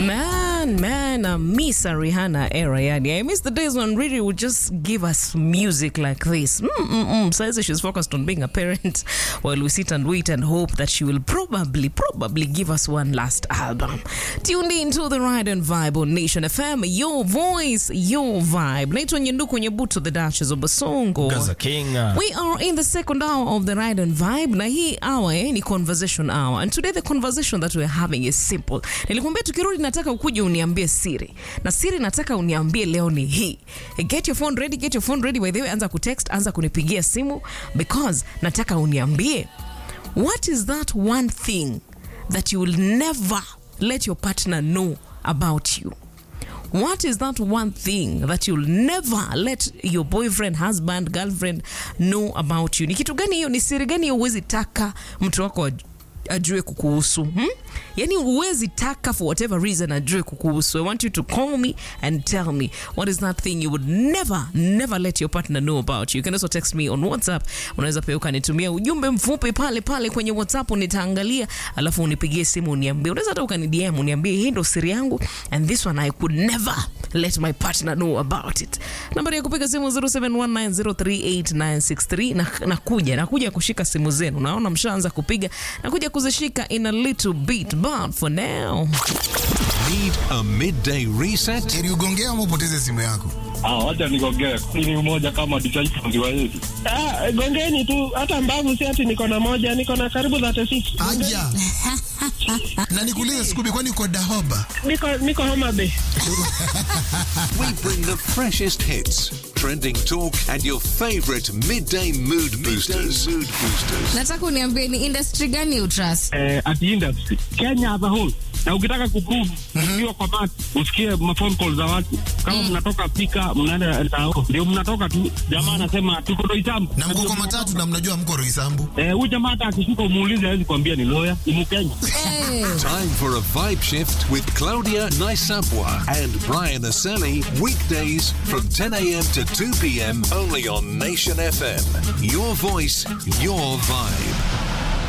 Man, man, I miss a Rihanna era, yani. I miss the days when Riri would just give us music like this. Mm-mm-mm. So she's focused on being a parent while we sit and wait and hope that she will probably, probably give us one last album. Tuned in to the Ride and Vibe on Nation FM. Your voice, your vibe. Naitwa Nyenduku Nyebuto, the Duchess of Basongo. Gaza King. We are in the second hour of the Ride and Vibe na hii hour eh, ni conversation hour. And today the conversation that we're having is simple. Nilikwambia tukirudi nataka ukuje uniambie siri. Na siri nataka uniambie leo ni hii. Get your phone ready, get your phone ready by the way, anza kutext, anza kunipigia simu because nataka uniambie what is that one thing that you will never let your partner know about you. What is that one thing that you'll never let your boyfriend, husband, girlfriend know about you? Ni kitu gani hiyo? Ni siri gani hiyo huwezi taka mtu wako aj- ajue kukuhusu hmm? Yani huwezi taka for whatever reason ajue kukuhusu. I want you to call me and tell me what is that thing you would never never let your partner know about you. You can also text me on WhatsApp. Unaweza pia ukanitumia ujumbe mfupi pale pale kwenye WhatsApp, nitaangalia alafu unipigie simu uniambie. Unaweza hata ukani DM uniambie hii ndo siri yangu and this one I could never let my partner know about it. Nambari ya kupiga simu 0719038963 na nakuja nakuja kushika simu zenu. Naona mshaanza kupiga, nakuja kuzishika in a little bit but for now Need a midday reset? Ili ugongea ama upoteze simu yako. Ah, wacha nigongee. Ni umoja kama disciples wa Yesu. Ah, gongeni tu hata mbavu si ati niko na moja niko na karibu 36 Aja. na nikuulize Scooby, kwani uko Dahoba? niko niko Homa Bay We bring the freshest hits, trending talk, and your favorite midday mood boosters. mood boosters. nataka uniambie ni industry gani utrust Eh, at industry. Kenya as a whole. Na ukitaka kuprove ukiwa kwa mat usikie mafone call za watu kama mnatoka pika mnaenda tao ndio mnatoka tu jamaa anasema tuko Roysambu Na mko kwa matatu na mnajua mko Roysambu. eh huyu jamaa hata akishuka umuulize hawezi kuambia ni lawyer ni Mkenya hey. Time for a vibe shift with Claudia Naisapwa and Brian Aseli. Weekdays from 10 a.m. to 2 p.m. only on Nation FM. Your voice, your vibe.